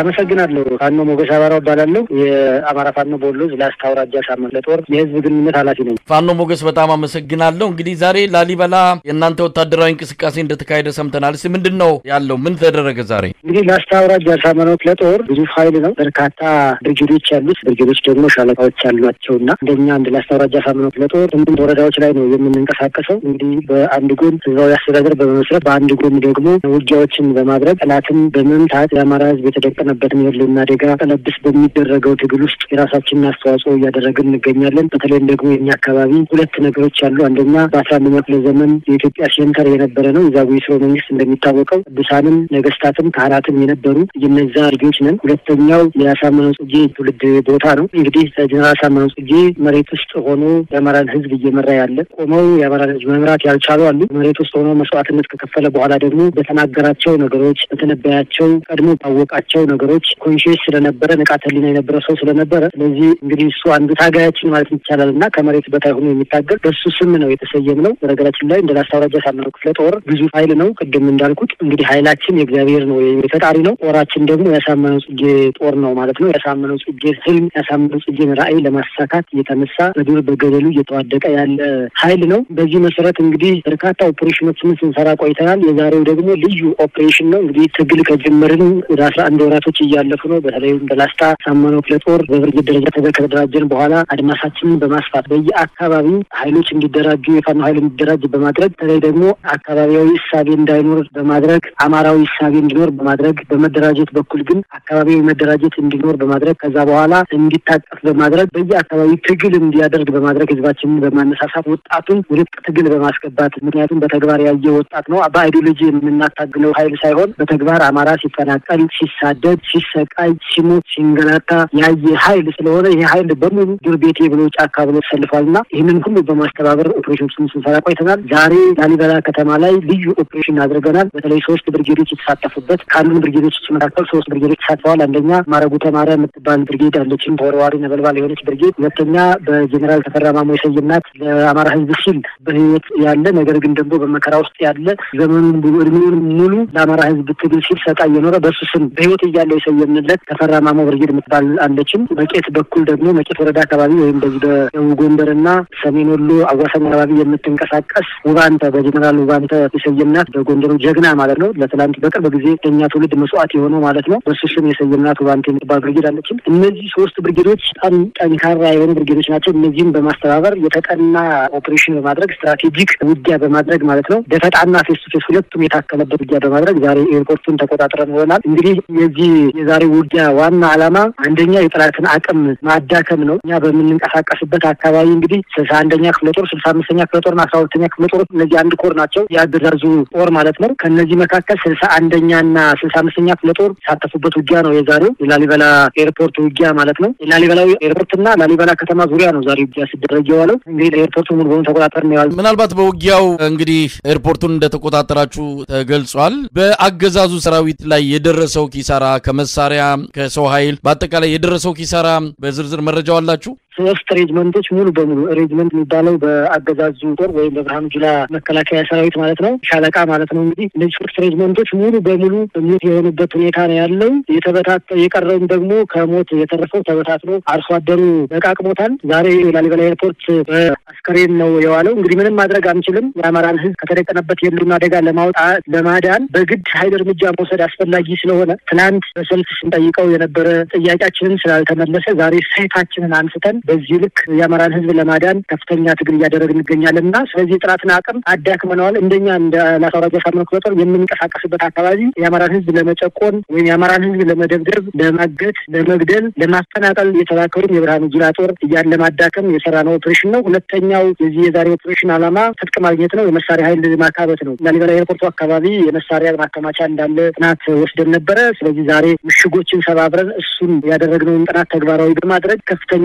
አመሰግናለሁ። ፋኖ ሞገስ አባራው እባላለሁ። የአማራ ፋኖ በወሎ ላስታ አውራጃ ሳምንት ለጦር የህዝብ ግንኙነት ኃላፊ ነኝ። ፋኖ ሞገስ በጣም አመሰግናለሁ። እንግዲህ ዛሬ ላሊበላ የእናንተ ወታደራዊ እንቅስቃሴ እንደተካሄደ ሰምተናል። እስኪ ምንድን ነው ያለው? ምን ተደረገ ዛሬ? እንግዲህ ላስታ አውራጃ ሳምንት ለጦር ግዙፍ ኃይል ነው። በርካታ ብርጌዶች ያሉት ብርጌዶች ደግሞ ሻለቃዎች ያሏቸው እና እንደኛ እንደ ላስታ አውራጃ ሳምንት ለጦር ስምንት ወረዳዎች ላይ ነው የምንንቀሳቀሰው። እንግዲህ በአንድ ጎን ህዝባዊ አስተዳደር በመመስረት በአንድ ጎን ደግሞ ውጊያዎችን በማድረግ ጠላትን በመምታት የአማራ ህዝብ የተደቀነበትን የህልውና አደጋ ቀለብስ በሚደረገው ትግል ውስጥ የራሳችንን አስተዋጽኦ እያደረግን እንገኛለን። በተለይም ደግሞ የኛ አካባቢ ሁለት ነገሮች አሉ። አንደኛ በአስራ አንደኛ ክፍለ ዘመን የኢትዮጵያ ሴንተር የነበረ ነው። የዛጉዌ ሥርወ መንግስት እንደሚታወቀው ቅዱሳንም ነገስታትም ካህናትም የነበሩ የነዛ ልጆች ነን። ሁለተኛው የአሳምነው ጽጌ ትውልድ ቦታ ነው። እንግዲህ ጀነራል አሳምነው ጽጌ መሬት ውስጥ ሆኖ የአማራን ህዝብ እየመራ ያለ ቆመው የአማራን ህዝብ መምራት ያልቻሉ አሉ። መሬት ውስጥ ሆኖ መስዋዕትነት ከከፈለ በኋላ ደግሞ በተናገራቸው ነገሮች በተነበያቸው ቀድሞ ባወቃቸው ነገሮች ኮንሽስ ስለነበረ ንቃተ ህሊና የነበረ ሰው ስለነበረ ስለዚህ እንግዲህ እሱ አንዱ ታጋያችን ማለት ይቻላል እና ከመሬት በታይ ሆኖ የሚታገል በሱ ስም ነው የተሰየም ነው። በነገራችን ላይ እንደ ላስታ አውራጃ ሳምነው ክፍለ ጦር ግዙፍ ኃይል ነው። ቅድም እንዳልኩት እንግዲህ ኃይላችን የእግዚአብሔር ነው የፈጣሪ ነው። ጦራችን ደግሞ ያሳመነው ጽጌ ጦር ነው ማለት ነው። ያሳመነው ጽጌ ህልም ያሳመነው ጽጌን ራዕይ ለማሳካት እየተነሳ በዱር በገደሉ እየተዋደቀ ያለ ኃይል ነው። በዚህ መሰረት እንግዲህ በርካታ ኦፕሬሽኖችን ስንሰራ ቆይተናል። የዛሬው ደግሞ ልዩ ኦፕሬሽን ነው። እንግዲህ ትግል ከጀመርን ወደ አስራ አንድ ወራቶች እያለፉ ነው። በተለይም በላስታ ሳመነው ክፍለ ጦር በብርጌድ ደረጃ ከተደራጀን በኋላ አድማሳችንን በማስፋት በየአካባቢው ኃይሎች እንዲደራጁ የፋኖ ኃይል እንዲደራጅ በማድረግ በተለይ ደግሞ አካባቢያዊ እሳቤ እንዳይኖር በማድረግ አማራዊ እሳቤ እንዲኖር በማድረግ በመደራጀት በኩል ግን አካባቢያዊ መደራጀት እንዲኖር በማድረግ ከዛ በኋላ እንዲታቀፍ በማድረግ በየአካባቢ ትግል እንዲያደርግ በማድረግ ህዝባችንን በማነሳሳት ወጣቱን ወደ ትግል በማስገባት ምክንያቱም በተግባር ያየ ወጣት ነው። በአይዲዮሎጂ የምናታግለው ኃይል ሳይሆን በተግባር አማራ ሲፈናቀል፣ ሲሳደድ፣ ሲሰቃይ፣ ሲሞት፣ ሲንገላታ ያየ ኃይል ስለሆነ ይህ ኃይል በሙሉ ዱር ቤቴ ብሎ ጫካ ብሎ ተሰልፏል እና ይህንን ሁሉ በማስተባበር ኦፕሬሽኖችን ስንሰራ ቆይተናል። ዛሬ ላሊበላ ከተማ ላይ ልዩ ኦፕሬሽን አድርገናል። በተለይ ሶስት ብርጌዶች የተሳተፉበት ከአንዱን ብርጌዶች መካከል ሶስት ብርጌዶች ተሳትፈዋል። አንደኛ ማረጉ ተማረ የምትባል ብርጌድ አለችን፣ ተወርዋሪ ነበልባል የሆነች ብርጌድ። ሁለተኛ በጀኔራል ተፈራ ማሞ የሰየናት ለአማራ ህዝብ ሲል በህይወት ያለ ነገር ግን ደግሞ በመከራ ውስጥ ያለ ዘመኑን እድሜውን ሙሉ ለአማራ ህዝብ ትግል ሲል ሰጣ እየኖረ በሱ ስም በህይወት እያለ የሰየምንለት ተፈራ ማሞ ብርጌድ የምትባል አለችን። መቄት በኩል ደግሞ መቄት ወረዳ አካባቢ ወይም በዚህ በደቡብ ጎንደርና ሰሜን ወሎ አዋሳኝ አካባቢ የምትንቀሳቀስ ውባንተ በጀኔራል ውባንተ የሰየምናት በጎንደሩ ጀግና ማለት ነው። ለትላንት በቅርብ ጊዜ ከኛ ትውልድ መስዋዕት የሆነው ማለት ነው። በሱ ስም የሰየምናት ውባንተ የምትባል ብርጌድ አለችን። እነዚህ ሶስት ብርጌዶች በጣም ጠንካራ የሆኑ ብርጌዶች ናቸው። እነዚህም በማስተባበር የተጠና ኦፕሬሽን በማድረግ ስትራቴጂክ ውጊያ በማድረግ ማለት ነው ደፈጣና ፌስ ቱ ፌስ ሁለቱም የታከለበት ውጊያ በማድረግ ዛሬ ኤርፖርቱን ተቆጣጥረን ይሆናል። እንግዲህ የዚህ የዛሬ ውጊያ ዋና ዓላማ አንደኛ የጠላትን አቅም ማዳከም ነው። እኛ በምንንቀሳቀስበት አካባቢ እንግዲህ ስልሳ አንደኛ ክፍለ ጦር፣ ስልሳ አምስተኛ ክፍለ ጦርና አስራ ሁለተኛ ክፍለ ጦር እነዚህ አንድ ኮር ናቸው፣ የአገዛዙ ጦር ማለት ነው። ከእነዚህ መካከል ስልሳ አንደኛና ስልሳ አምስተኛ ክፍለ ጦር የተሳተፉበት ውጊያ ነው የዛሬው የላሊበላ ኤርፖርት ውጊያ ማለት ነው። የላሊበላ ኤርፖርትና ላሊበላ ከተማ ዙሪያ ነው ዛሬ ውጊያ ሲደረግ የዋለው። እንግዲህ ኤርፖርቱ ሙሉ በሙሉ ተቆጣጠር ነው የዋለው። ምናልባት በውጊያው እንግዲህ ኤርፖርቱን እንደተቆጣጠራችሁ ተገልጿል። በአገዛዙ ሰራዊት ላይ የደረሰው ኪሳራ ከመሳሪያ ከሰው ኃይል በአጠቃላይ የደረሰው ኪሳራ በዝርዝር መረጃው አላችሁ? ሶስት ሬጅመንቶች ሙሉ በሙሉ ሬጅመንት የሚባለው በአገዛዙ ጦር ወይም በብርሃኑ ጁላ መከላከያ ሰራዊት ማለት ነው፣ ሻለቃ ማለት ነው። እንግዲህ እነዚህ ሶስት ሬጅመንቶች ሙሉ በሙሉ ሞት የሆኑበት ሁኔታ ነው ያለው። የተበታተ የቀረውም ደግሞ ከሞት የተረፈው ተበታትኖ አርሶ አደሩ በቃቅሞታል። ዛሬ ላሊበላ ኤርፖርት በአስከሬን ነው የዋለው። እንግዲህ ምንም ማድረግ አንችልም። የአማራን ሕዝብ ከተደቀነበት የህልውና አደጋ ለማውጣት ለማዳን በግድ ኃይል እርምጃ መውሰድ አስፈላጊ ስለሆነ ትናንት በሰልፍ ስንጠይቀው የነበረ ጥያቄያችንን ስላልተመለሰ ዛሬ ሰይፋችንን አንስተን በዚህ ልክ የአማራን ህዝብ ለማዳን ከፍተኛ ትግል እያደረግን እንገኛለን እና ስለዚህ የጠላትን አቅም አዳክመነዋል። እንደኛ እንደ ላስታ አውራጃ ሳምነው ክፍለ ጦር የምንንቀሳቀስበት አካባቢ የአማራን ህዝብ ለመጨቆን ወይም የአማራን ህዝብ ለመደብደብ፣ ለማገት፣ ለመግደል፣ ለማፈናቀል የተላከውን የብርሃኑ ጁላ ጦር እያን ለማዳከም የሰራነው ኦፕሬሽን ነው። ሁለተኛው የዚህ የዛሬ ኦፕሬሽን ዓላማ ትጥቅ ማግኘት ነው። የመሳሪያ ኃይል ማካበት ነው። ላሊበላ ኤርፖርቱ አካባቢ የመሳሪያ ማከማቻ እንዳለ ጥናት ወስደን ነበረ። ስለዚህ ዛሬ ምሽጎችን ሰባብረን እሱን ያደረግነውን ጥናት ተግባራዊ በማድረግ ከፍተኛ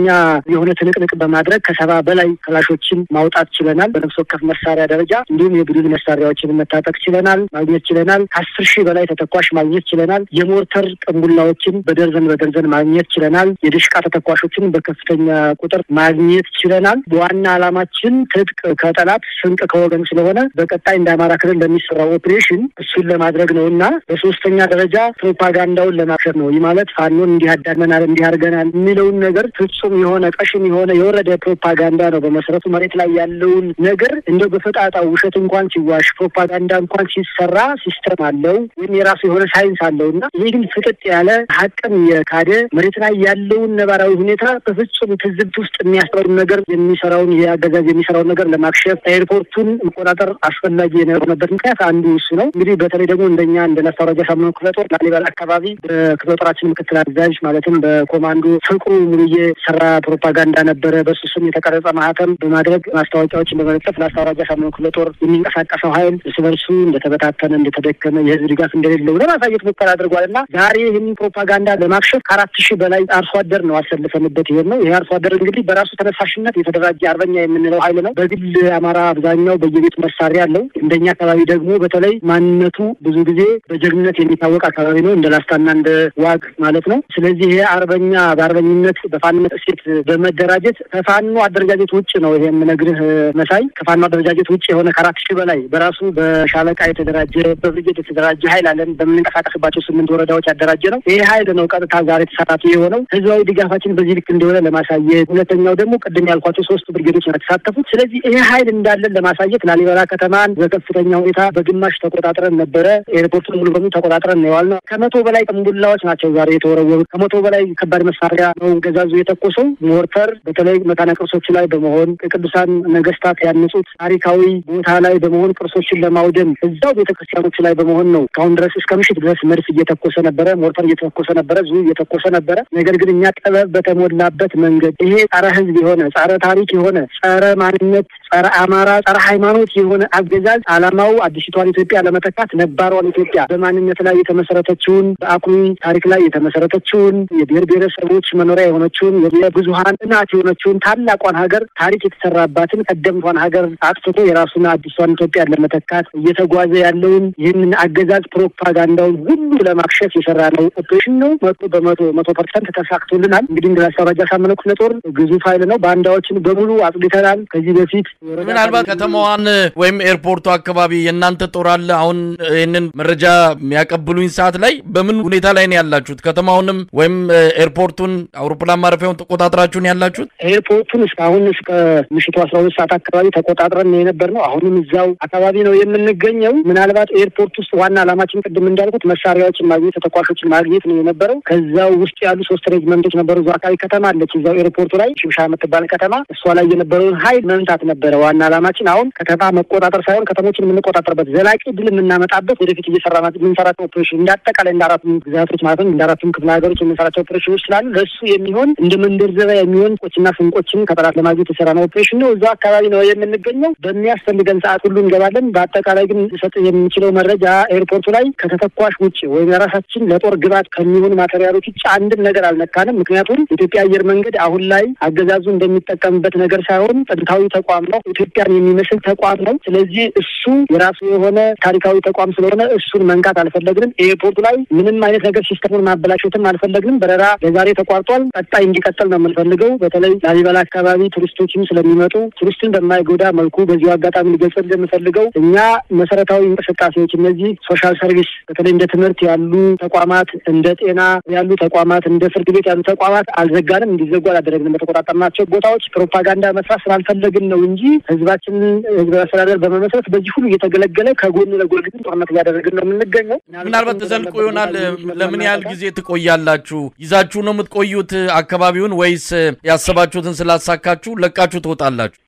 የሆነ ትንቅንቅ በማድረግ ከሰባ በላይ ክላሾችን ማውጣት ችለናል። በነፍስ ወከፍ መሳሪያ ደረጃ እንዲሁም የቡድን መሳሪያዎችን መታጠቅ ችለናል፣ ማግኘት ችለናል። ከአስር ሺህ በላይ ተተኳሽ ማግኘት ችለናል። የሞርተር ቅንቡላዎችን በደርዘን በደርዘን ማግኘት ችለናል። የድሽቃ ተተኳሾችን በከፍተኛ ቁጥር ማግኘት ችለናል። በዋና ዓላማችን ትጥቅ ከጠላት ስንቅ ከወገን ስለሆነ በቀጣይ እንደ አማራ ክልል ለሚሰራው ኦፕሬሽን እሱን ለማድረግ ነው እና በሶስተኛ ደረጃ ፕሮፓጋንዳውን ለማክሸፍ ነው። ይህ ማለት ፋኖን እንዲህ አዳመናል እንዲህ አድርገናል የሚለውን ነገር ፍጹም የሆነ ቀሽም የሆነ የወረደ ፕሮፓጋንዳ ነው። በመሰረቱ መሬት ላይ ያለውን ነገር እንደው በፈጣጣው ውሸት እንኳን ሲዋሽ ፕሮፓጋንዳ እንኳን ሲሰራ ሲስተም አለው ወይም የራሱ የሆነ ሳይንስ አለው እና ይህ ግን ፍጥጥ ያለ ሀቅም የካደ መሬት ላይ ያለውን ነባራዊ ሁኔታ በፍጹም ትዝብት ውስጥ የሚያስጠሩን ነገር የሚሰራውን ይሄ አገዛዝ የሚሰራውን ነገር ለማክሸፍ ኤርፖርቱን መቆጣጠር አስፈላጊ የሆነበት ምክንያት አንዱ እሱ ነው። እንግዲህ በተለይ ደግሞ እንደኛ እንደ ነፍታወራጃ ሳምነው ክፍለ ጦር ላሊበላ አካባቢ በክፍለ ጦራችን ምክትል አዛዥ ማለትም በኮማንዶ ፍቅሩ ሙሉዬ ሰራ ፕሮፓጋንዳ ነበረ። በሱ ስም የተቀረጸ ማህተም በማድረግ ማስታወቂያዎችን በመለጠፍ ለአስታወራጃ ሳምነው ክፍለ ጦር የሚንቀሳቀሰው ኃይል እርስ በርሱ እንደተበታተነ እንደተደከመ የህዝብ ድጋፍ እንደሌለው ለማሳየት ሙከራ አድርጓል እና ዛሬ ይህንን ፕሮፓጋንዳ ለማክሸፍ ከአራት ሺህ በላይ አርሶ አደር ነው አሰልፈንበት ይሄን ነው። ይህ አርሶ አደር እንግዲህ በራሱ ተነሳሽነት የተደራጀ አርበኛ የምንለው ኃይል ነው። በግል አማራ አብዛኛው በየቤቱ መሳሪያ አለው። እንደኛ አካባቢ ደግሞ በተለይ ማንነቱ ብዙ ጊዜ በጀግንነት የሚታወቅ አካባቢ ነው፣ እንደ ላስታና እንደ ዋግ ማለት ነው። ስለዚህ ይሄ አርበኛ በአርበኝነት በፋንነት እሴት በመደራጀት ከፋኖ አደረጃጀት ውጭ ነው። ይሄ የምነግርህ መሳይ ከፋኖ አደረጃጀት ውጭ የሆነ ከአራት ሺህ በላይ በራሱ በሻለቃ የተደራጀ በብርጌድ የተደራጀ ኃይል አለን። በምንንቀሳቀስባቸው ስምንት ወረዳዎች ያደራጀ ነው። ይሄ ኃይል ነው ቀጥታ ዛሬ ተሳታፊ የሆነው ህዝባዊ ድጋፋችን በዚህ ልክ እንደሆነ ለማሳየት፣ ሁለተኛው ደግሞ ቅድም ያልኳቸው ሶስቱ ብርጌዶች ነው የተሳተፉት። ስለዚህ ይሄ ኃይል እንዳለን ለማሳየት ላሊበላ ከተማን በከፍተኛ ሁኔታ በግማሽ ተቆጣጥረን ነበረ። ኤርፖርቱን ሙሉ በሙሉ ተቆጣጥረን ነው የዋልነው። ከመቶ በላይ ቅንቡላዎች ናቸው ዛሬ የተወረወሩት። ከመቶ በላይ ከባድ መሳሪያ ነው ገዛዙ የተኮሰው። ሞርተር በተለይ መካነ ቅርሶች ላይ በመሆን የቅዱሳን ነገስታት ያነጹት ታሪካዊ ቦታ ላይ በመሆን ቅርሶችን ለማውደም እዛው ቤተክርስቲያኖች ላይ በመሆን ነው እስካሁን ድረስ እስከ ምሽት ድረስ መድፍ እየተኮሰ ነበረ፣ ሞርተር እየተኮሰ ነበረ፣ ዙ እየተኮሰ ነበረ። ነገር ግን እኛ ጥበብ በተሞላበት መንገድ ይሄ ጸረ ህዝብ የሆነ ጸረ ታሪክ የሆነ ጸረ ማንነት ጸረ አማራ ጸረ ሃይማኖት የሆነ አገዛዝ ዓላማው አዲሲቷን ኢትዮጵያ ለመተካት ነባሯን ኢትዮጵያ በማንነት ላይ የተመሰረተችውን በአኩሪ ታሪክ ላይ የተመሰረተችውን የብሔር ብሔረሰቦች መኖሪያ የሆነችውን የብዙሀን እናት የሆነችውን ታላቋን ሀገር ታሪክ የተሰራባትን ቀደምቷን ሀገር አጥፍቶ የራሱን አዲሷን ኢትዮጵያን ለመተካት እየተጓዘ ያለውን ይህንን አገዛዝ ፕሮፓጋንዳውን ሁሉ ለማክሸፍ የሰራ ነው ኦፕሬሽን ነው። መቶ በመቶ መቶ ፐርሰንት ተሳክቶልናል። እንግዲህ እንደ አስታባጃ ሳመነው ክፍለ ጦር ግዙፍ ኃይል ነው። ባንዳዎችን በሙሉ አጽድተናል። ከዚህ በፊት ምናልባት ከተማዋን ወይም ኤርፖርቱ አካባቢ የእናንተ ጦር አለ። አሁን ይህንን መረጃ የሚያቀብሉኝ ሰዓት ላይ በምን ሁኔታ ላይ ነው ያላችሁት? ከተማውንም ወይም ኤርፖርቱን አውሮፕላን ማረፊያውን ተቆጣጥራችሁን ያላችሁት? ኤርፖርቱን እስካሁን እስከ ምሽቱ አስራ ሁለት ሰዓት አካባቢ ተቆጣጥረን ነው የነበር ነው። አሁንም እዛው አካባቢ ነው የምንገኘው። ምናልባት ኤርፖርት ውስጥ ዋና ዓላማችን ቅድም እንዳልኩት መሳሪያዎችን ማግኘት፣ ተተኳሾችን ማግኘት ነው የነበረው። ከዛው ውስጥ ያሉ ሶስት ሬጅመንቶች ነበሩ። እዛው አካባቢ ከተማ አለች፣ እዛው ኤርፖርቱ ላይ ሽብሻ የምትባል ከተማ፣ እሷ ላይ የነበረውን ሀይል መምታት ነበረ ዋና ዓላማችን። አሁን ከተማ መቆጣጠር ሳይሆን ከተሞችን የምንቆጣጠርበት ዘላቂ ድል የምናመጣበት ወደፊት እየሰራ የምንሰራቸው ኦፕሬሽን እንደ አጠቃላይ እንደ አራቱም ግዛቶች ማለት ነው እንደ አራቱም ክፍለ ሀገሮች የምንሰራቸው ኦፕሬሽኖች ስላሉ ለእሱ የሚሆን እንደ መንደርዘቢያ የሚሆን ቆችና ስንቆችን ከጠላት ለማግኘት የሰራ ነው ኦፕሬሽን ነው። እዛው አካባቢ ነው የምንገኘው። በሚያስፈልገን ሰዓት ሁሉ እንገባለን። በአጠቃላይ ግን ሰጥ የምንችለው መረጃ ኤርፖርቱ ላይ ከተተኳሽ ውጭ ወይም የራሳችን ለጦር ግባት ከሚሆኑ ማቴሪያሎች ውጭ አንድም ነገር አልነካንም። ምክንያቱም የኢትዮጵያ አየር መንገድ አሁን ላይ አገዛዙ እንደሚጠቀምበት ነገር ሳይሆን ጥንታዊ ተቋም ነው። ኢትዮጵያን የሚመስል ተቋም ነው። ስለዚህ እሱ የራሱ የሆነ ታሪካዊ ተቋም ስለሆነ እሱን መንካት አልፈለግንም። ኤርፖርቱ ላይ ምንም አይነት ነገር ሲስተሙን ማበላሸትም አልፈለግንም። በረራ ለዛሬ ተቋርጧል። ቀጣይ እንዲቀጥል ነው የምንፈልገው። በተለይ ላሊበላ አካባቢ ቱሪስቶችም ስለሚመጡ ቱሪስትን በማይጎዳ መልኩ በዚሁ አጋጣሚ ሊገልጽ እንደምፈልገው እኛ መሰረታዊ እንቅስቃሴዎች እነዚህ ሶሻል ሰርቪስ በተለይ እንደ ትምህርት ያሉ ተቋማት፣ እንደ ጤና ያሉ ተቋማት፣ እንደ ፍርድ ቤት ያሉ ተቋማት አልዘጋንም፣ እንዲዘጉ አላደረግንም። በተቆጣጠርናቸው ቦታዎች ፕሮፓጋንዳ መስራት ስላልፈለግን ነው እንጂ ህዝባችንን ህዝባዊ አስተዳደር በመመስረት በዚህ ሁሉ እየተገለገለ ከጎን ለጎን ግን ጦርነት እያደረግን ነው የምንገኘው። ምናልባት ተዘልቆ ይሆናል። ለምን ያህል ጊዜ ትቆያላችሁ? ይዛችሁ ነው የምትቆዩት አካባቢውን ወይስ ያሰባችሁትን ስላሳካችሁ ለቃችሁ ትወጣላችሁ?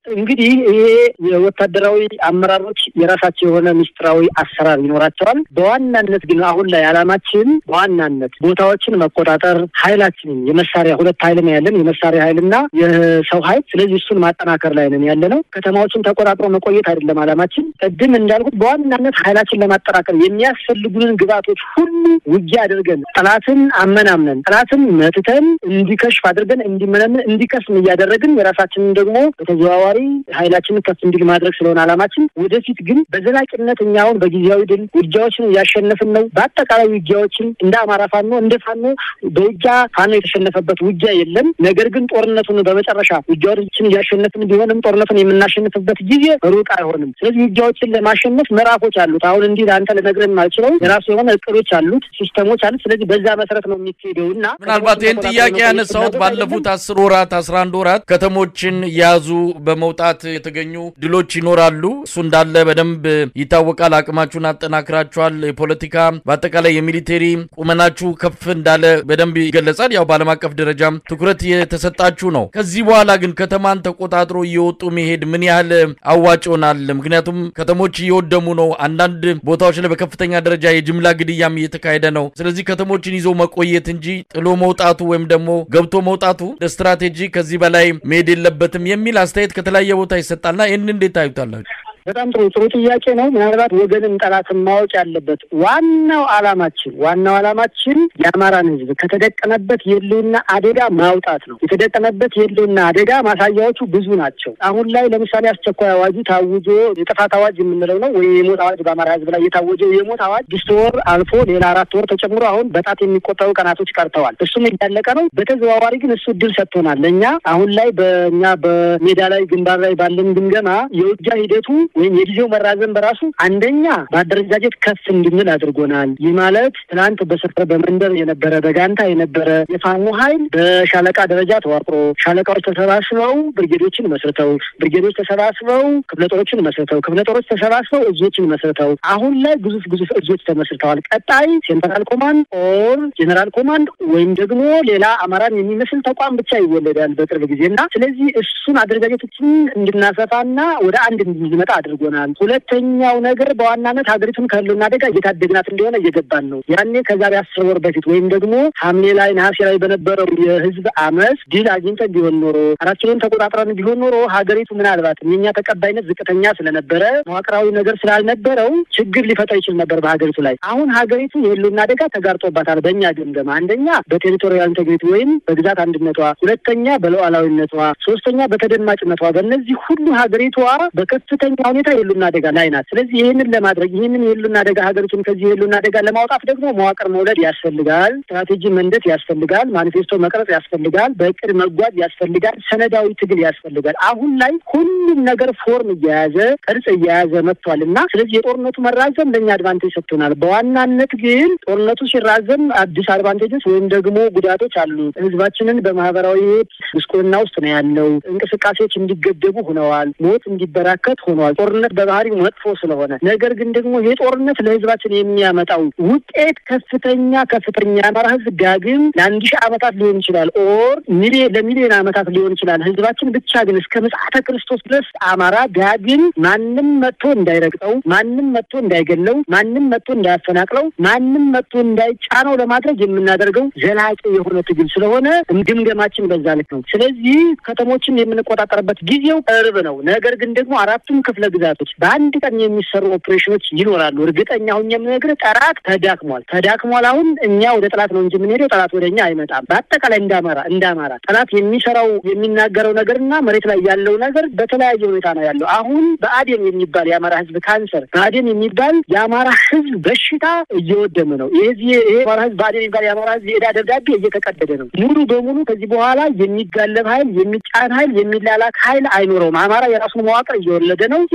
እንግዲህ ይሄ የወታደራዊ አመራሮች የራሳቸው የሆነ ሚስጥራዊ አሰራር ይኖራቸዋል። በዋናነት ግን አሁን ላይ ዓላማችን በዋናነት ቦታዎችን መቆጣጠር፣ ኃይላችንን የመሳሪያ ሁለት ኃይል ነው ያለን የመሳሪያ ኃይልና የሰው ኃይል። ስለዚህ እሱን ማጠናከር ላይ ነን ያለ ነው። ከተማዎችን ተቆጣጥሮ መቆየት አይደለም ዓላማችን። ቅድም እንዳልኩት በዋናነት ኃይላችን ለማጠናከር የሚያስፈልጉንን ግብዓቶች ሁሉ ውጊያ አድርገን ጠላትን አመናምነን ጠላትን መትተን እንዲከሽፍ አድርገን እንዲመነምን እንዲከስም እያደረግን የራሳችንን ደግሞ በተዘዋዋሪ ኃይላችንን ከፍ እንዲል ማድረግ ስለሆነ ዓላማችን። ወደፊት ግን በዘላቂነት እኛ አሁን በጊዜያዊ ድል ውጊያዎችን እያሸነፍን ነው። በአጠቃላይ ውጊያዎችን እንደ አማራ ፋኖ እንደ ፋኖ በውጊያ ፋኖ የተሸነፈበት ውጊያ የለም። ነገር ግን ጦርነቱን በመጨረሻ ውጊያዎችን እያሸነፍን ቢሆንም ጦርነቱን የምናሸንፍበት ጊዜ ሩቅ አይሆንም። ስለዚህ ውጊያዎችን ለማሸነፍ ምዕራፎች አሉት። አሁን እንዲህ ለአንተ ልነግርህ የማልችለው የራሱ የሆነ እቅዶች አሉት፣ ሲስተሞች አሉት። ስለዚህ በዛ መሰረት ነው የሚካሄደው እና ምናልባት ይህን ጥያቄ ያነሳሁት ባለፉት አስር ወራት አስራ አንድ ወራት ከተሞችን የያዙ በመውጣት የተገኙ ድሎች ይኖራሉ። እሱ እንዳለ በደንብ ይታወቃል። አቅማችሁን አጠናክራችኋል። የፖለቲካ በአጠቃላይ የሚሊቴሪ ቁመናችሁ ከፍ እንዳለ በደንብ ይገለጻል። ያው በዓለም አቀፍ ደረጃም ትኩረት የተሰጣችሁ ነው። ከዚህ በኋላ ግን ከተማን ተቆጣጥሮ እየወጡ መሄድ ምን ያህል አዋጭ ይሆናል? ምክንያቱም ከተሞች እየወደሙ ነው። አንዳንድ ቦታዎች ላይ በከፍተኛ ደረጃ የጅምላ ግድያም እየተካሄደ ነው። ስለዚህ ከተሞችን ይዞ መቆየት እንጂ ጥሎ መውጣቱ ወይም ደግሞ ገብቶ መውጣቱ ስትራቴጂ ከዚህ በላይ መሄድ የለበትም የሚል አስተያየት ከተለያየ ቦታ ይሰጣልና ይህን እንዴት ታዩታላችሁ? በጣም ጥሩ ጥሩ ጥያቄ ነው። ምናልባት ወገንም ጠላትን ማወቅ ያለበት ዋናው ዓላማችን ዋናው ዓላማችን የአማራን ሕዝብ ከተደቀነበት የህልውና አደጋ ማውጣት ነው። የተደቀነበት የህልውና አደጋ ማሳያዎቹ ብዙ ናቸው። አሁን ላይ ለምሳሌ አስቸኳይ አዋጁ ታውጆ የጥፋት አዋጅ የምንለው ነው ወይ የሞት አዋጅ በአማራ ሕዝብ ላይ የታወጀው የሞት አዋጅ ስድስት ወር አልፎ ሌላ አራት ወር ተጨምሮ አሁን በጣት የሚቆጠሩ ቀናቶች ቀርተዋል። እሱም እያለቀ ነው። በተዘዋዋሪ ግን እሱ እድል ሰጥቶናል ለእኛ አሁን ላይ በእኛ በሜዳ ላይ ግንባር ላይ ባለን ግምገማ የውጊያ ሂደቱ ወይም የጊዜው መራዘም በራሱ አንደኛ በአደረጃጀት ከፍ እንድንል አድርጎናል። ይህ ማለት ትናንት በሰፈር በመንደር የነበረ በጋንታ የነበረ የፋኖ ኃይል በሻለቃ ደረጃ ተዋቅሮ ሻለቃዎች ተሰባስበው ብርጌዶችን መስርተው ብርጌዶች ተሰባስበው ክፍለ ጦሮችን መስርተው ክፍለ ጦሮች ተሰባስበው እዞችን መስርተው አሁን ላይ ግዙፍ ግዙፍ እዞች ተመስርተዋል። ቀጣይ ሴንትራል ኮማንድ ኦር ጄኔራል ኮማንድ ወይም ደግሞ ሌላ አማራን የሚመስል ተቋም ብቻ ይወለዳል በቅርብ ጊዜ እና ስለዚህ እሱን አደረጃጀቶችን እንድናሰፋና ወደ አንድ እንድንመጣ አድርጎናል። ሁለተኛው ነገር በዋናነት ሀገሪቱን ከህልውና አደጋ እየታደግናት እንደሆነ እየገባን ነው። ያኔ ከዛሬ አስር ወር በፊት ወይም ደግሞ ሐምሌ ላይ ነሐሴ ላይ በነበረው የህዝብ አመፅ ድል አግኝተን ቢሆን ኖሮ አራት ኪሎን ተቆጣጥረን ቢሆን ኖሮ ሀገሪቱ ምናልባትም የኛ ተቀባይነት ዝቅተኛ ስለነበረ መዋቅራዊ ነገር ስላልነበረው ችግር ሊፈጠር ይችል ነበር በሀገሪቱ ላይ። አሁን ሀገሪቱ የህልውና አደጋ ተጋርጦባታል። በእኛ ግምገማ አንደኛ በቴሪቶሪያል ኢንቴግሪቲ ወይም በግዛት አንድነቷ፣ ሁለተኛ በሉዓላዊነቷ፣ ሶስተኛ በተደማጭነቷ። በእነዚህ ሁሉ ሀገሪቷ በከፍተኛ ሁኔታ የህልውና አደጋ ላይ ናት። ስለዚህ ይህንን ለማድረግ ይህንን የህልውና አደጋ ሀገሪቱን ከዚህ የህልውና አደጋ ለማውጣት ደግሞ መዋቅር መውለድ ያስፈልጋል። ስትራቴጂ መንደት ያስፈልጋል። ማኒፌስቶ መቅረጽ ያስፈልጋል። በእቅድ መጓዝ ያስፈልጋል። ሰነዳዊ ትግል ያስፈልጋል። አሁን ላይ ሁሉም ነገር ፎርም እየያዘ ቅርጽ እየያዘ መጥቷል እና ስለዚህ የጦርነቱ መራዘም ለእኛ አድቫንቴጅ ሰጥቶናል። በዋናነት ግን ጦርነቱ ሲራዘም አዲስ አድቫንቴጆች ወይም ደግሞ ጉዳቶች አሉት። ህዝባችንን በማህበራዊ ህይወት ጉስቁልና ውስጥ ነው ያለው። እንቅስቃሴዎች እንዲገደቡ ሆነዋል። ሞት እንዲበራከት ሆነዋል። ጦርነት በባህሪው መጥፎ ስለሆነ ነገር ግን ደግሞ ይህ ጦርነት ለህዝባችን የሚያመጣው ውጤት ከፍተኛ ከፍተኛ የአማራ ህዝብ ዳግም ለአንድ ሺህ ዓመታት ሊሆን ይችላል ኦር ሚሊዮን ለሚሊዮን ዓመታት ሊሆን ይችላል። ህዝባችን ብቻ ግን እስከ ምጽአተ ክርስቶስ ድረስ አማራ ዳግም ማንም መጥቶ እንዳይረግጠው፣ ማንም መጥቶ እንዳይገለው፣ ማንም መጥቶ እንዳያፈናቅለው፣ ማንም መጥቶ እንዳይጫነው ለማድረግ የምናደርገው ዘላቂ የሆነ ትግል ስለሆነ ግምገማችን በዛ ልክ ነው። ስለዚህ ከተሞችን የምንቆጣጠርበት ጊዜው ቅርብ ነው። ነገር ግን ደግሞ አራቱም ክፍለ ግዛቶች በአንድ ቀን የሚሰሩ ኦፕሬሽኖች ይኖራሉ። እርግጠኛ ሁኝ የምነግርህ ጠላት ተዳክሟል ተዳክሟል። አሁን እኛ ወደ ጠላት ነው እንጂ የምንሄደው ጠላት ወደ እኛ አይመጣም። በአጠቃላይ እንደ አማራ እንደ አማራ ጠላት የሚሰራው የሚናገረው ነገርና መሬት ላይ ያለው ነገር በተለያየ ሁኔታ ነው ያለው። አሁን በአዴን የሚባል የአማራ ህዝብ ካንሰር፣ በአዴን የሚባል የአማራ ህዝብ በሽታ እየወደመ ነው። ይህ ይሄ አማራ ህዝብ በአዴን የሚባል የአማራ ህዝብ የዕዳ ደብዳቤ እየተቀደደ ነው። ሙሉ በሙሉ ከዚህ በኋላ የሚጋለብ ኃይል፣ የሚጫን ኃይል፣ የሚላላክ ኃይል አይኖረውም። አማራ የራሱን መዋቅር እየወለደ ነው።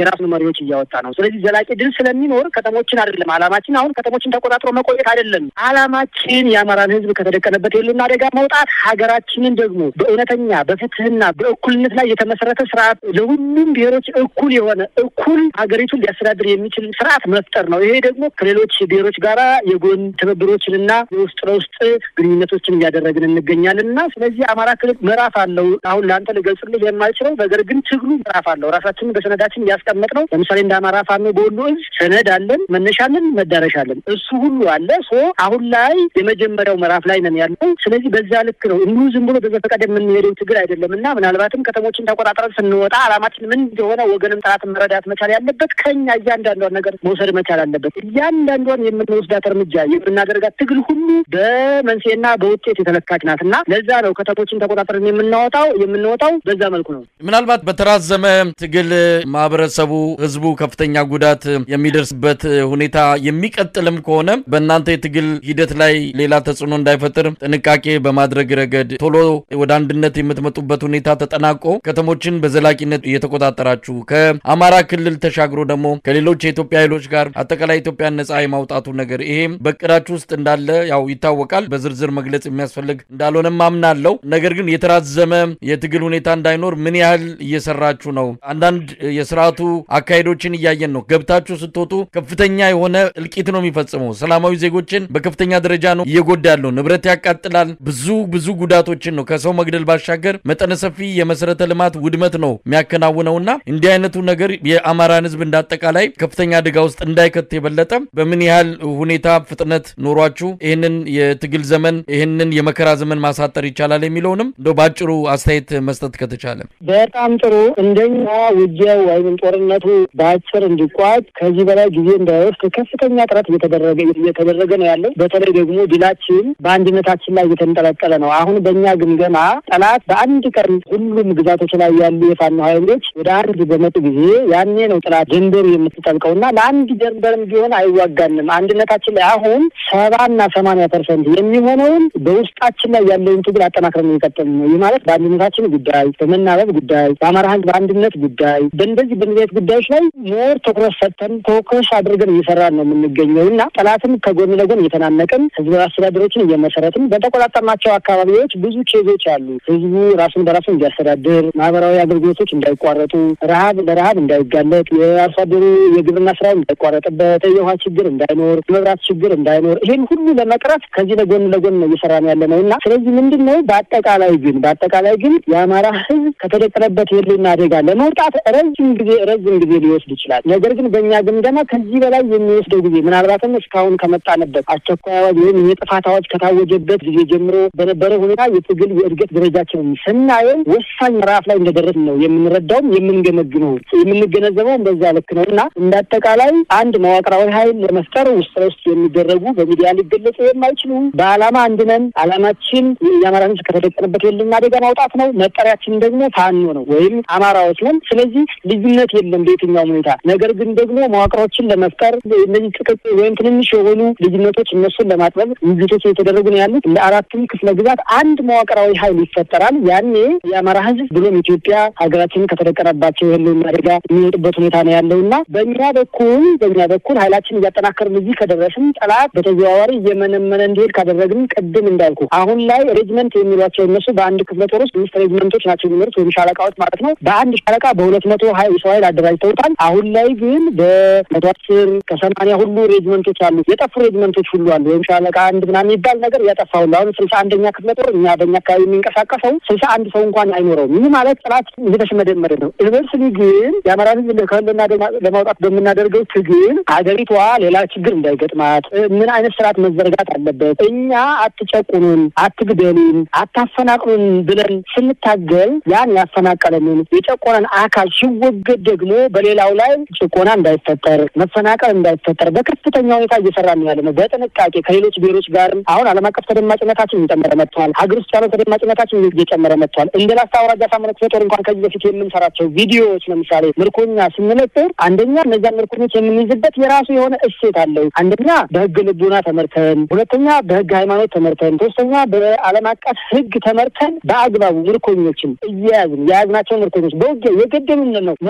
የራሱን መሪዎች እያወጣ ነው። ስለዚህ ዘላቂ ድል ስለሚኖር ከተሞችን አይደለም አላማችን አሁን ከተሞችን ተቆጣጥሮ መቆየት አይደለም። አላማችን የአማራን ህዝብ ከተደቀነበት የህልውና አደጋ መውጣት፣ ሀገራችንን ደግሞ በእውነተኛ በፍትህና በእኩልነት ላይ የተመሰረተ ስርዓት ለሁሉም ብሔሮች እኩል የሆነ እኩል ሀገሪቱን ሊያስተዳድር የሚችል ስርዓት መፍጠር ነው። ይሄ ደግሞ ከሌሎች ብሔሮች ጋራ የጎን ትብብሮችንና የውስጥ ለውስጥ ግንኙነቶችን እያደረግን እንገኛለን እና ስለዚህ አማራ ክልል ምዕራፍ አለው። አሁን ለአንተ ልገልጽልህ የማልችለው ነገር ግን ትግሉ ምዕራፍ አለው። ራሳችንን በሰነዳችን እያስቀመጥ ነው። ለምሳሌ እንደ አማራ ፋኖ በወሎ እዝ ሰነድ አለን፣ መነሻለን፣ መዳረሻ አለን። እሱ ሁሉ አለ። ሶ አሁን ላይ የመጀመሪያው ምዕራፍ ላይ ነን ያለው። ስለዚህ በዛ ልክ ነው። እንዲሁ ዝም ብሎ በዘፈቀደ የምንሄደው ትግል አይደለም እና ምናልባትም ከተሞችን ተቆጣጥረን ስንወጣ አላማችን ምን እንደሆነ ወገንም ጠላትን መረዳት መቻል ያለበት ከኛ እያንዳንዷን ነገር መውሰድ መቻል አለበት። እያንዳንዷን የምንወስዳት እርምጃ የምናደርጋት ትግል ሁሉ በመንስኤና በውጤት የተለካች ናት እና ለዛ ነው ከተሞችን ተቆጣጥረን የምናወጣው የምንወጣው በዛ መልኩ ነው። ምናልባት በተራዘመ ትግል ማህበረሰቡ፣ ህዝቡ ከፍተኛ ጉዳት የሚደርስበት ሁኔታ የሚቀጥልም ከሆነ በእናንተ የትግል ሂደት ላይ ሌላ ተጽዕኖ እንዳይፈጥር ጥንቃቄ በማድረግ ረገድ ቶሎ ወደ አንድነት የምትመጡበት ሁኔታ ተጠናቆ ከተሞችን በዘላቂነት እየተቆጣጠራችሁ ከአማራ ክልል ተሻግሮ ደግሞ ከሌሎች የኢትዮጵያ ኃይሎች ጋር አጠቃላይ ኢትዮጵያን ነጻ የማውጣቱ ነገር ይሄም በቅዳችሁ ውስጥ እንዳለ ያው ይታወቃል። በዝርዝር መግለጽ የሚያስፈልግ እንዳልሆነም አምናለሁ። ነገር ግን የተራዘመ የትግል ሁኔታ እንዳይኖር ምን ያህል እየሰራችሁ ነው? አንዳንድ የስርዓቱ አካሄዶችን እያየን ነው። ገብታችሁ ስትወጡ ከፍተኛ የሆነ እልቂት ነው የሚፈጽመው። ሰላማዊ ዜጎችን በከፍተኛ ደረጃ ነው እየጎዳ ያለው። ንብረት ያቃጥላል። ብዙ ብዙ ጉዳቶችን ነው ከሰው መግደል ባሻገር መጠነ ሰፊ የመሰረተ ልማት ውድመት ነው የሚያከናውነውና እንዲህ አይነቱ ነገር የአማራን ህዝብ እንዳጠቃላይ ከፍተኛ አደጋ ውስጥ እንዳይከት የበለጠ በምን ያህል ሁኔታ ፍጥነት ኖሯችሁ ይህንን የትግል ዘመን ይህንን የመከራ ዘመን ማሳጠር ይቻላል የሚለውንም እንደ በአጭሩ አስተያየት መስጠት ከተቻለ በጣም ጥሩ። እንደኛ ውጊያው ወይም ጦርነቱ በአጭር እንዲቋጭ ከዚህ በላይ ጊዜ እንዳይወስድ ከፍተኛ ጥረት እየተደረገ እየተደረገ ነው ያለው። በተለይ ደግሞ ድላችን በአንድነታችን ላይ እየተንጠለጠለ ነው። አሁን በእኛ ግምገማ ጠላት በአንድ ቀን ሁሉም ግዛቶች ላይ ያሉ የፋኖ ኃይሎች ወደ አንድ በመጡ ጊዜ ያኔ ነው ጠላት ጀንበሩ የምትጠልቀው እና ለአንድ ጀንበርም ቢሆን አይዋጋንም። አንድነታችን ላይ አሁን ሰባና ሰማንያ ፐርሰንት የሚሆነውን በውስጣችን ላይ ያለውን ትግል አጠናክረን የሚቀጥል ነው። ይህ ማለት በአንድነታችን ጉዳይ፣ በመናበብ ጉዳይ፣ በአማራ ህዝብ በአንድነት ጉዳይ፣ በእንደዚህ በእንደዚህ ጉዳዮች ላይ ሞር ትኩረት ሰጥተን ፎከስ አድርገን እየሰራን ነው የምንገኘው እና ጠላትን ከጎን ለጎን እየተናነቅን ህዝባዊ አስተዳደሮችን እየመሰረትን በተቆጣጠርናቸው አካባቢዎች ብዙ ኬዞች አሉ። ህዝቡ ራሱን በራሱ እንዲያስተዳድር፣ ማህበራዊ አገልግሎቶች እንዳይቋረጡ፣ ረሀብ ለረሀብ እንዳይጋለጥ፣ የአርሶ አደሩ የግብርና ስራው እንዳይቋረጥበት፣ የውሃ ችግር እንዳይኖር፣ የመብራት ችግር እንዳይኖር ይህን ሁሉ ለመቅረፍ ከዚህ ለጎን ለጎን ነው እየሰራን ያለ ነው እና ስለዚህ ምንድን ነው በአጠቃላይ ግን በአጠቃላይ ግን የአማራ ህዝብ ከተደቀነበት የህልውና አደጋ ለመውጣት ረዥም ጊዜ ረዥም ጊዜ ሊወስድ ይችላል። ነገር ግን በእኛ ግምገማ ከዚህ በላይ የሚወስደው ጊዜ ምናልባትም እስካሁን ከመጣንበት አስቸኳይ አዋጅ ወይም የጥፋት አዋጅ ከታወጀበት ጊዜ ጀምሮ በነበረ ሁኔታ የትግል የእድገት ደረጃችንን ስናየው ወሳኝ ምዕራፍ ላይ እንደደረስ ነው የምንረዳውም የምንገመግመው የምንገነዘበውም በዛ ልክ ነው እና እንደ አጠቃላይ አንድ መዋቅራዊ ኃይል ለመፍጠር ውስጥ ለውስጥ የሚደረጉ በሚዲያ ሊገለጹ የማይችሉ በዓላማ አንድነን ዓላማችን የአማራ ህዝብ ከተደቀነበት የህልውና አደጋ ማውጣት ነው። መጠሪያችን ደግሞ ፋኖ ነው ወይም አማራዎች ነን። ስለዚህ ልዩነት የለም በየትኛውም ሁኔታ። ነገር ግን ደግሞ መዋቅሮችን ለመፍጠር እነዚህ ጥቅቅ ወይም ትንንሽ የሆኑ ልዩነቶች እነሱን ለማጥበብ ውይይቶች እየተደረጉ ነው ያሉት። ለአራቱም ክፍለ ግዛት አንድ መዋቅራዊ ኃይል ይፈጠራል። ያኔ የአማራ ህዝብ ብሎም ኢትዮጵያ ሀገራችንን ከተደቀነባቸው የህልውና አደጋ የሚወጡበት ሁኔታ ነው ያለው እና በእኛ በኩል በእኛ በኩል ኃይላችን እያጠናከርን እዚህ ከደረስን ጠላት በተዘዋዋሪ እየመነመነ እንዲሄድ ካደረግን ቅድም እንዳልኩ አሁን ላይ ሬጅመንት የሚሏቸው እነሱ በአንድ ክፍለ ጦር ውስጥ አምስት ሬጅመንቶች ናቸው የሚኖሩት ወይም ሻለቃዎች ማለት ነው። በአንድ ሻለቃ በሁለት መቶ ሀይ ሰው ኃይል አደራጅተውታል። አሁን ላይ ግን በመቶ አስር ከሰማንያ ሁሉ ሬጅመንቶች አሉ። የጠፉ ሬጅመንቶች ሁሉ አሉ። ወይም ሻለቃ አንድ ምናምን የሚባል ነገር ያጠፋ ሁሉ አሁን ስልሳ አንደኛ ክፍለ ጦር እኛ በእኛ አካባቢ የሚንቀሳቀሰው ስልሳ አንድ ሰው እንኳን አይኖረውም። ይህ ማለት ጠላት እየተሽመደመደ ነው። ዩኒቨርስሊ ግን የአማራ ህዝብ ከህልና ለማውጣት በምናደርገው ትግል ሀገሪቷ ሌላ ችግር እንዳይገጥማት ምን አይነት ስርዓት መዘርጋት አለበት፣ እኛ አትጨቁኑን፣ አትግደሉን፣ አታፈናቅሉን ብለን ስንታገል ያን ያፈናቀለንን የጨቆነን አካል ሲወገድ ደግሞ በሌላው ላይ ጭቆና እንዳይፈጠር መፈናቀል እንዳይፈጠር በከፍተኛ ሁኔታ እየሰራ ነው ያለ ነው። በጥንቃቄ ከሌሎች ብሔሮች ጋርም አሁን ዓለም አቀፍ ተደማጭነታችን እየጨመረ መጥተዋል። ሀገር ውስጥ ያለው ተደማጭነታችን እየጨመረ መጥተዋል። እንደ ላስታ አውራጃ ሳምንት ክፍለ ጦር እንኳን ከዚህ በፊት የምንሰራቸው ቪዲዮዎች ለምሳሌ ምርኮኛ ስንለጥር አንደኛ እነዚያን ምርኮኞች የምንይዝበት የራሱ የሆነ እሴት አለው። አንደኛ በህግ ልቡና ተመርተን፣ ሁለተኛ በህግ ሃይማኖት ተመርተን፣ ሶስተኛ በዓለም አቀፍ ህግ ተመርተን በአግባቡ ምርኮኞችን እየያዝን የያዝናቸው ምርኮኞች በውጊያ የገደሉን ነው መቶ ሀያ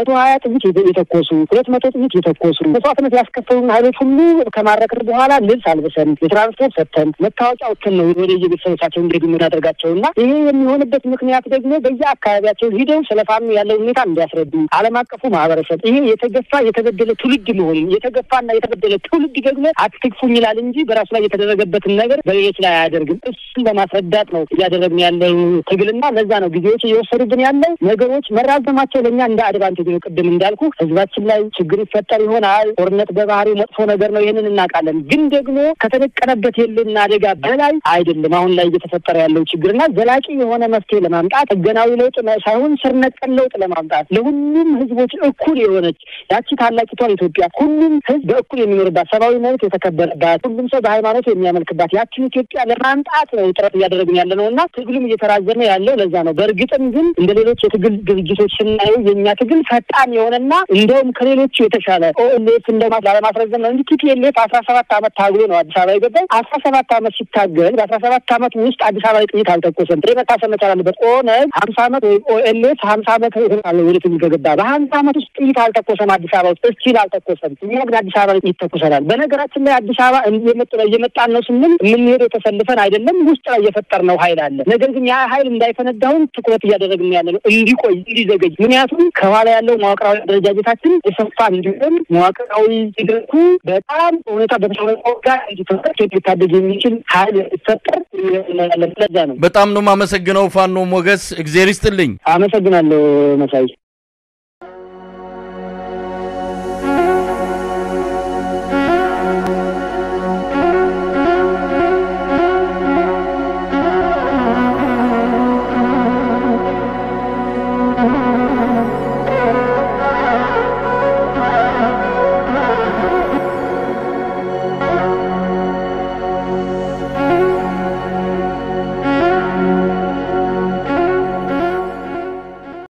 ጥይት የተኮሱ ሁለት መቶ ጥይት የተኮሱ መስዋዕትነት ያስከፈሉን ኃይሎች ሁሉ ከማረክር በኋላ ልብስ አልብሰን የትራንስፖርት ሰጥተን መታወቂያ ወጥተን ነው ወደ የቤተሰቦቻቸው እንዲሄዱ የምናደርጋቸው እና ይሄ የሚሆንበት ምክንያት ደግሞ በየአካባቢያቸው ሂደው ስለ ፋኖ ያለው ሁኔታ እንዲያስረዱ ዓለም አቀፉ ማህበረሰብ ይሄ የተገፋ የተበደለ ትውልድ መሆኑን የተገፋና የተበደለ ትውልድ ደግሞ አትክፉኝ ይላል እንጂ በራሱ ላይ የተደረገበትን ነገር በሌሎች ላይ አያደርግም። እሱን ለማስረዳት ነው እያደረግን ያለው ትግልና ለዛ ነው ጊዜዎች እየወሰዱብን ያለው ነገሮች መራዘማቸው ለእኛ እንደ አድቫንቴጅ ነው። ቅድም እንዳልኩ ህዝባችን ላይ ችግር ይፈጠር ይሆናል። ጦርነት በባህሪው መጥፎ ነገር ነው። ይህንን እናውቃለን። ግን ደግሞ ከተደቀነበት የልና አደጋ በላይ አይደለም አሁን ላይ እየተፈጠረ ያለው ችግርና ዘላቂ የሆነ መፍትሄ ለማምጣት ህገናዊ ለውጥ ሳይሆን ስር ነቀል ለውጥ ለማምጣት ለሁሉም ህዝቦች እኩል የሆነች ያቺ ታላቂቷን ኢትዮጵያ ሁሉም ህዝብ በእኩል የሚኖርባት ሰብአዊ መብት የተከበረባት ሁሉም ሰው በሃይማኖት የሚያመልክባት ያችን ኢትዮጵያ ለማምጣት ነው ጥረት እያደረግን ያለ ነው እና ትግሉም እየተራዘመ ያለው ለዛ ነው። በእርግጥም ግን እንደ ሌሎች የትግል ድርጅቶች ስናየው የእኛ ትግል ፈጣን የሆነና እንደውም ከሌሎቹ የተሻለ ኦኤልኤፍ እንደማ ላለማስረዘም ነው እንጂ ቲፒኤልኤፍ አስራ ሰባት አመት ታግሎ ነው አዲስ አበባ የገባው። አስራ ሰባት አመት ሲታገል በአስራ ሰባት አመት ውስጥ አዲስ አበባ ላይ ጥይት አልተኮሰም። ጥሬ መታሰብ መቻል አለበት። ኦነግ ሀምሳ አመት ወይም ኦኤልኤፍ ሀምሳ አመት ሆናለ ወደ ትግል ከገባ በሀምሳ አመት ውስጥ ጥይት አልተኮሰም። አዲስ አበባ ውስጥ እስቲል አልተኮሰም። እኛ ግን አዲስ አበባ ላይ ጥይት ተኩሰናል። በነገራችን ላይ አዲስ አበባ እየመጡ ላይ እየመጣን ነው ስንል የምንሄደው ተሰልፈን አይደለም። ውስጥ ላይ የፈጠርነው ኃይል አለ። ነገር ግን ያ ኃይል እንዳይፈነዳሁን ትኩረት እያደረግን ያለ ነው፣ እንዲቆይ እንዲዘገይ። ምክንያቱም ከኋላ ያለው መዋቅራዊ አደረጃጀታችን የሰፋ እንዲሆን መዋቅራዊ ሂደቱ በጣም ሁኔታ በተሻለጋ እንዲፈጠር ሊታደግ የሚችል ኃይል እንዲፈጠር ለዛ ነው። በጣም ነው የማመሰግነው ፋኖ ሞገስ፣ እግዜር ይስጥልኝ። አመሰግናለሁ መሳይ።